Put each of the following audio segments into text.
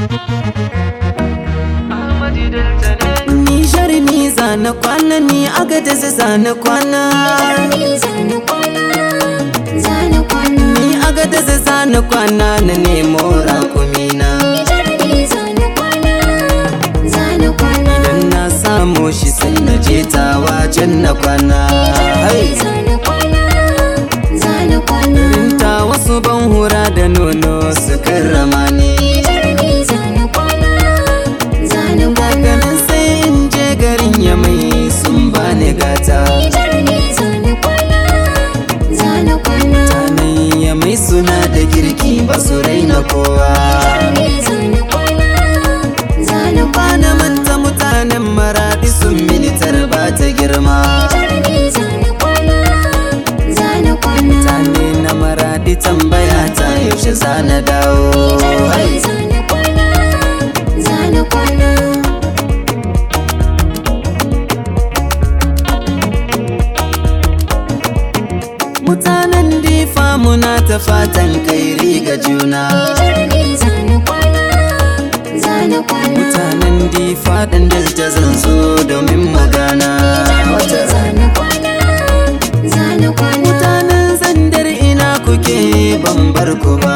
Nijar ni zana kwana ni agada zana kwana Ni agada zana kwana na nemo rakumina Idan na samu shi sai na je tawa can na kwana Hai! Ta wasu ban hura da nono su karrama ni Daga nan sai in je garin ya mai sun bani gata Tanan ya mai suna da girki ba su raina kowa Bana manta mutanen maradi sun militar ba ta girma Mutane na maradi tambaya ta yaushe za na dawo Hai! Mutanen difa muna ta fatan kairi ga juna Mutanen difa ɗan delta zan zo domin magana Wata rana Mutanen zandar ina kuke ban bar ku ba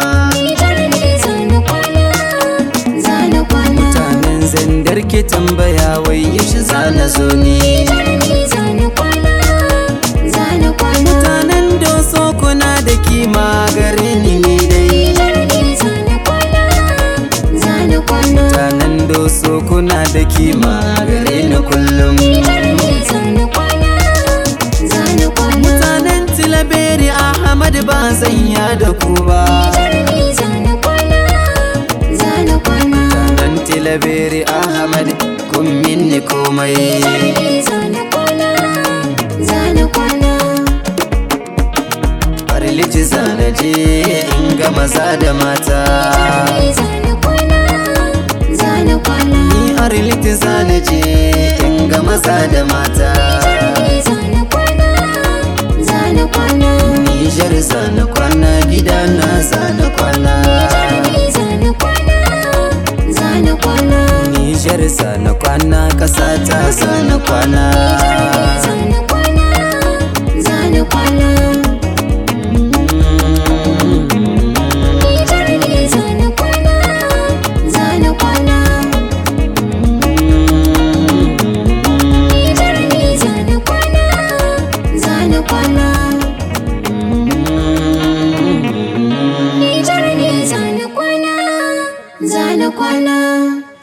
Mutanen zandar ke tambaya wai yaushe za na zo ni Mutanen doso kuna da kima gare ni ne dai Mutanen doso kuna da kima gare ni kullum Mutanen tilaberi Ahmad ba zan ya da ku ba Mutanen tilaberi Ahmad kun minni komai Farilici zana je in ga maza da mata Ni ariliti zana je in ga maza da mata Nijar zana kwana gidana zana kwana Nijar zana kwana kasata zana kwana Zana kwana